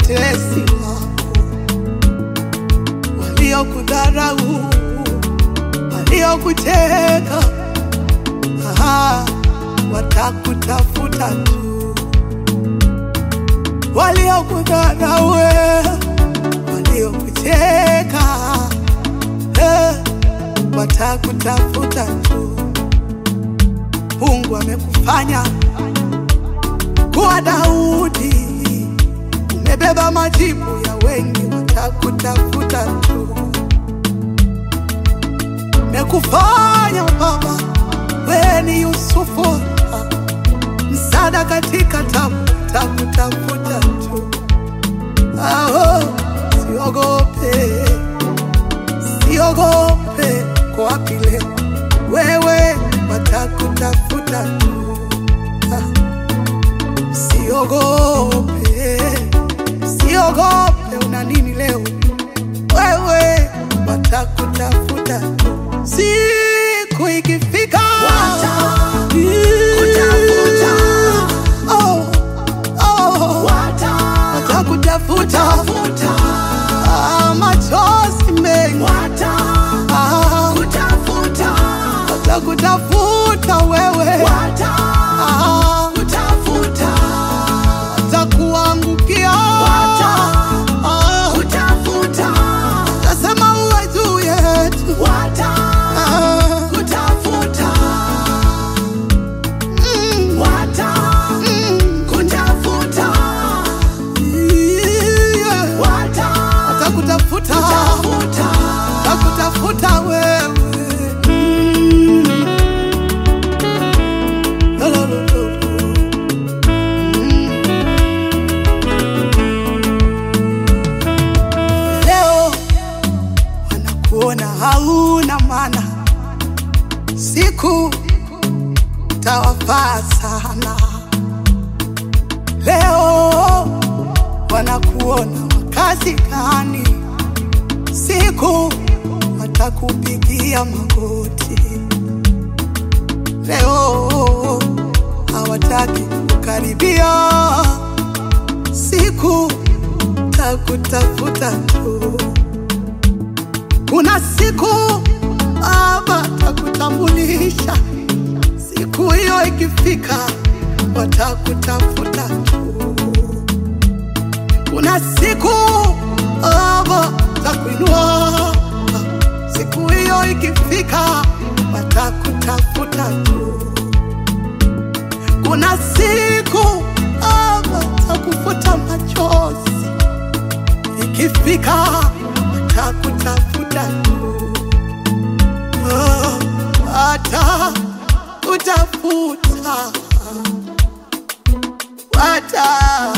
watesi wako, waliokudharau, waliokuteka, aha, watakutafuta tu, waliokudharau, waliokuteka, eh, watakutafuta tu. Mungu amekufanya kuwa Daudi, umebeba majibu ya wengi, watakutafuta tu. Mekufanya baba, wewe ni Yusufu, msaada katika tabu, watakutafuta tu. Aho, siogope, siogope, kwa wapi leo wewe, watakutafuta tu. Ah. Siogope, siogope, una nini leo? Wewe watakutafuta tu. siku ikifika, Watakutafuta. Oh, oh, watakutafuta, Ah, machozi mengi, Ah, watakutafuta wewe, Ah, watakuangukia, Ah, tasema uwe juu yetu, Ah, mm, mm, yeah. watakutafuta watakutafuta wewe Mm. Lo, lo, lo, lo, lo. Mm. Leo wanakuona hauna maana, siku tawafaa sana. Leo wanakuona wakazi gani, siku watakupigia magoti. Leo hawataki kukaribia, siku takutafuta tu. Kuna siku Baba takutambulisha, siku hiyo ikifika, watakutafuta tu. Kuna siku Baba takuinua, siku hiyo ikifika, watakutafuta tu. Kuna siku Baba takufuta machozi, ikifika, watakutafuta tu. Oh, watakutafuta, wata